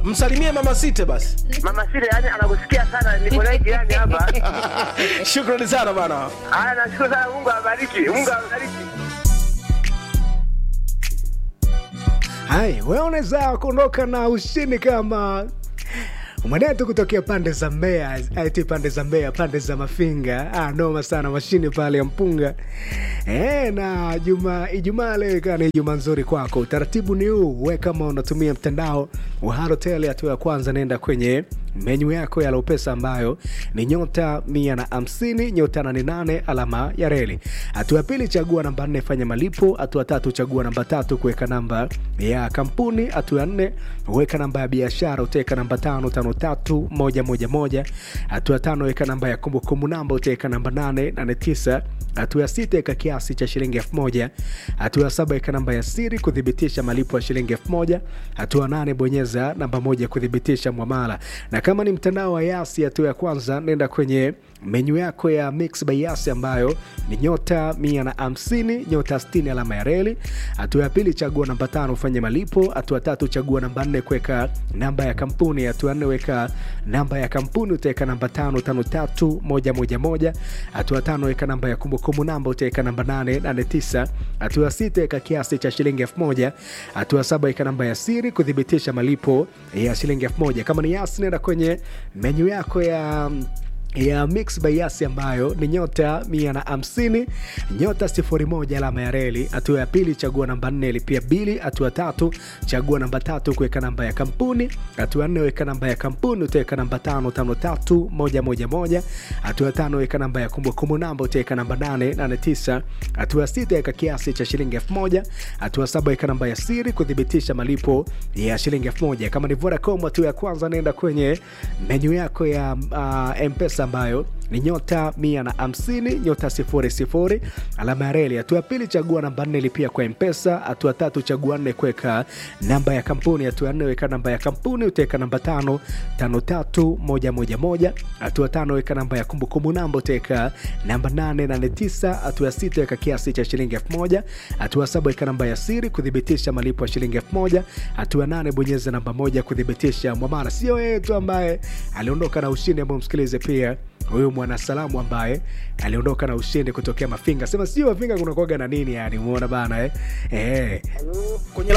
msalimie mama site basi Mama Sile yani anakusikia sana, niko naye jirani hapa. shukrani sana bana Haya, nashukuru sana, Mungu awabariki, Mungu awabariki. hai wewe unaweza kuondoka na ushindi kama mwanetu kutokea pande za Mbeya, ati pande za Mbeya, pande za Mafinga. Ah, noma sana mashine pale ya mpunga e, na juma Ijumaa leo ikawa ni Ijumaa nzuri kwako. Utaratibu ni huu, we kama unatumia mtandao wa Halotel, hatua ya kwanza nenda kwenye menyu yako ya Lopesa ambayo ni nyota mia na hamsini nyota nane nane alama ya reli. Hatua ya pili chagua namba nne fanya malipo. Hatua tatu chagua namba tatu kuweka namba ya kampuni. Hatua ya nne weka namba ya biashara, utaweka namba tano tano tatu moja moja moja. Hatua ya tano weka namba ya kumbukumbu namba, utaweka namba nane nane tisa. Hatua ya sita weka kiasi cha shilingi elfu moja. Hatua ya saba weka namba ya siri kuthibitisha malipo ya shilingi elfu moja. Hatua ya nane bonyeza namba moja kuthibitisha mwamala. Na kama ni mtandao wa Yasi, hatua ya kwanza nenda kwenye menyu yako ya Mix by Yasi ambayo ni nyota mia na hamsini nyota sitini alama ya reli. Hatua ya pili chagua namba tano ufanye malipo. Hatua tatu chagua namba nne kuweka namba ya kampuni. Hatua ya nne weka namba ya kampuni utaweka namba tano tano tatu moja moja moja. Hatua tano weka namba ya kumbukumbu namba utaweka namba nane nane tisa. Hatua sita weka kiasi cha shilingi elfu moja. Hatua saba weka namba ya siri kuthibitisha malipo ya shilingi elfu moja. Kama ni Yasi nenda kwenye menyu yako ya ya Mix by Yasi ambayo ni nyota mia na hamsini nyota sifuri moja alama ya reli. Hatua ya pili chagua namba nne lipia bili. Hatua tatu chagua namba tatu kuweka namba ya kampuni. Hatua nne weka namba ya kampuni utaweka namba tano tano tatu moja moja moja. Hatua tano weka namba ya kumbukumbu namba utaweka namba nane nane tisa. Hatua sita weka kiasi cha shilingi elfu moja. Hatua saba weka namba ya siri kuthibitisha malipo ya shilingi elfu moja. Kama ni Vodacom, hatua ya kwanza nenda kwenye menyu yako ya uh, Mpesa ambayo ni nyota mia na hamsini nyota sifuri sifuri alama ya reli. Hatua ya pili chagua namba nne lipia kwa Mpesa. Hatua tatu chagua nne kuweka namba ya kampuni. Hatua ya nne weka namba ya kampuni utaweka namba tano tano tatu moja moja moja. Hatua tano weka namba ya kumbukumbu namba utaweka namba nane nane tisa. Hatua ya sita weka kiasi cha shilingi elfu moja. Hatua saba weka namba ya siri kuthibitisha malipo ya shilingi elfu moja. Hatua ya nane bonyeza namba moja kuthibitisha mwamara. Sio yeye tu ambaye aliondoka na ushindi, ambao msikilize pia huyu mwanasalamu ambaye aliondoka na ushindi kutokea Mafinga. Sema sio Mafinga kunakuwaga na nini yani, umeona bana eh? Eh. kwenye